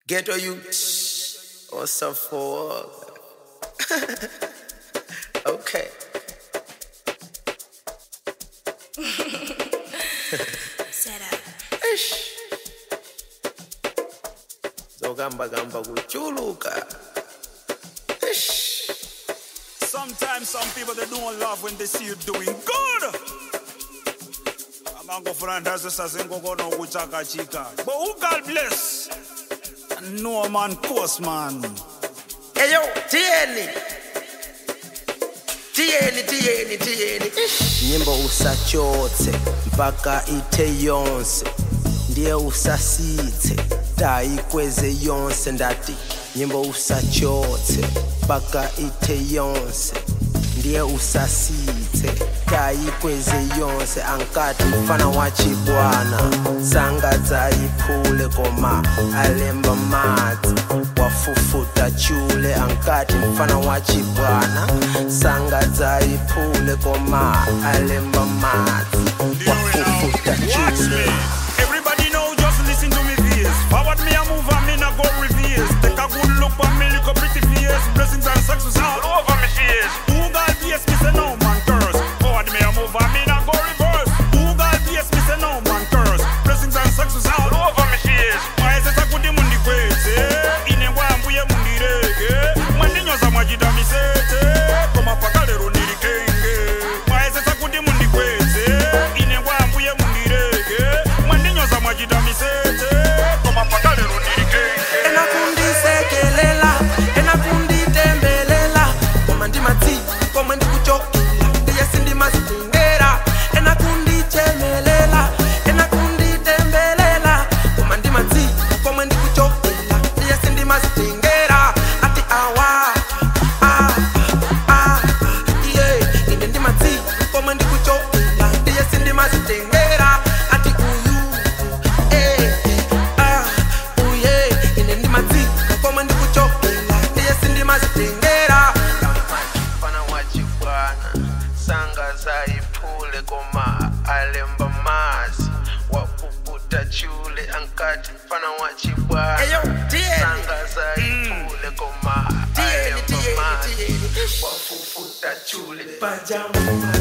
Ghetto youth or some for Okay. Set up. Eish. Zogamba gamba kuchuluka. Eish. Sometimes some people they don't love when they see you doing good. amangofuna sasengokona ukuchakachika but who god bless and no man course man Eyo, tieni. Tieni, tieni, tieni. Eish. Nyimbo usachotse mpaka ite yonse ndiye usasithe tayikweze yonse ndati nyimbo usachotse mpaka ite yonse ndiye usasithe tayikweze yonse ankati mfana wa chibwana sanga dzayiphule koma alemba madzi wafufuta chule ankati mfana wa chibwana sanga dzayiphule koma alemba madzi wafufuta Watch me. chule Everybody know, just listen to me face. Forward me a move and me not go reverse. Take a good look at me, look a pretty face. Blessings and success all over me face. Who God bless me say no man curse. Forward me a move and me not go reverse. Who God bless me say no man curse. Blessings and success all over me face. Mwaese kuti mundikweze. Ine ngwambuye mundireke. Mwandinyoza mwachita misete. Koma pakalero ndiri kenge. Mwaese kuti mundikweze. Ine ngwambuye mundireke. Mwandinyoza mwachita misete. Koma pakalero ndiri kenge. enakundisekelela enakunditembelela koma ndimatsi komwe ndikuchokela ndiye sindimazitengera enakundichemelela enakunditembelela koma ndimatsi komwe ndikuchokela ndiye sindimazitengera ati awa ah, ah, yeah. ine ndimatsi komwe ndikuchokela ndiye sindimazitengera ati uyu eh, ah, uye ine ndimadzika komwe ndikuchokela ndiye sindimazitengera mfana wachibwana sanga zayiphule koma alemba mazi wapuputa chule ankati mfana wachibwana sanga zayiphule koma alemba mazi wapuputa chule pajama